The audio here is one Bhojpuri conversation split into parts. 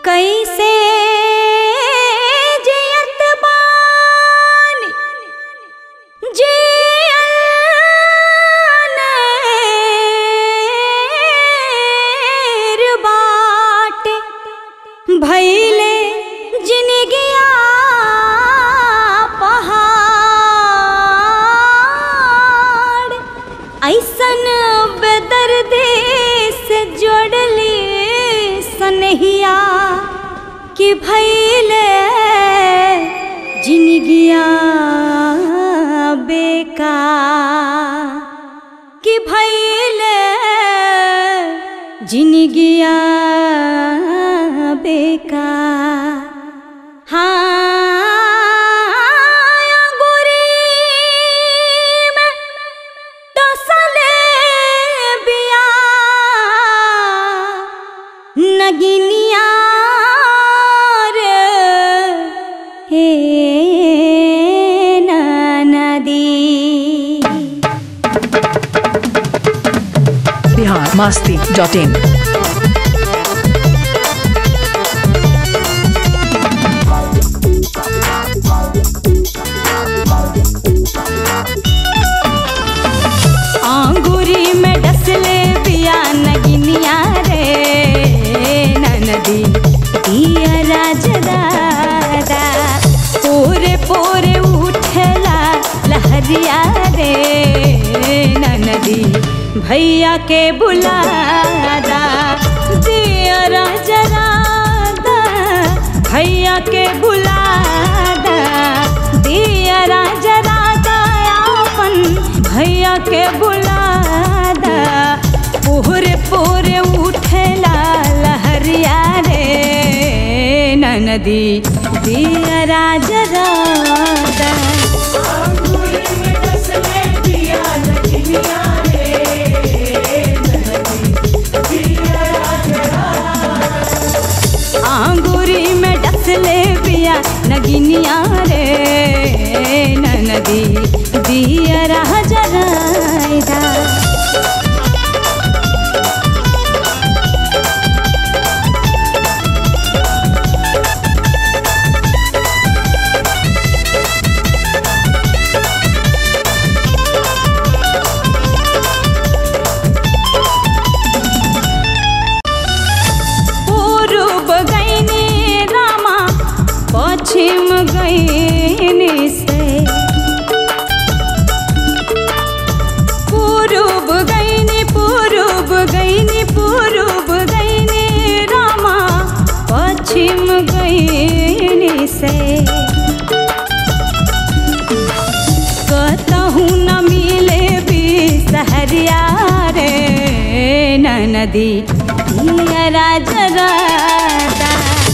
कैसे जियत बानी जियनेर बाटे भैले जिनगिया पहाड़ ऐसन बेदर्दे से जोड़ली सनहिया कि भैले जिनगिया बेका कि भैले जिनगिया बेका हाँ अंगूरी में टसले बिया नगिनिया रे हे नदी बिहार मस्ती डॉट इन आंगुरी में डसले बिया नगिनिया रे ननदी दिया राजदादा पोरे पोरे उठला लहरिया रे ननदी भैया के बुलादा दिया राजदादा भैया के बुलादा दिया राजदादा अपन भैया के बुलादा पूरे पूरे उठेला लहरिया रे ननदी दिया राज राधा आंगूरी में डसले पिया नगिनिया रे ननदी दिया राज राधा पूर्व गईनी रामा पश्चिम गईनी से पूर्व गईनी पूर्व गईनी पूर्व गईनी रामा पश्चिम गईनी से कतहु न मिले भी सहरिया रे ननदी दिया राज राधा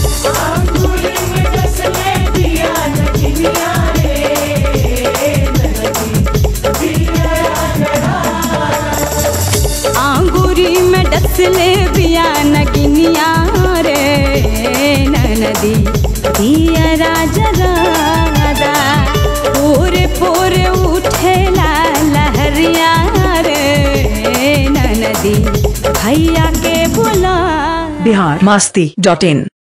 आंगूरी में डसले बिया नगिनिया रे ननदी दिया राज राधा पूरे पूरे उठेला लहरिया रे ननदी भैया के बुला बिहार मस्ती डॉट इन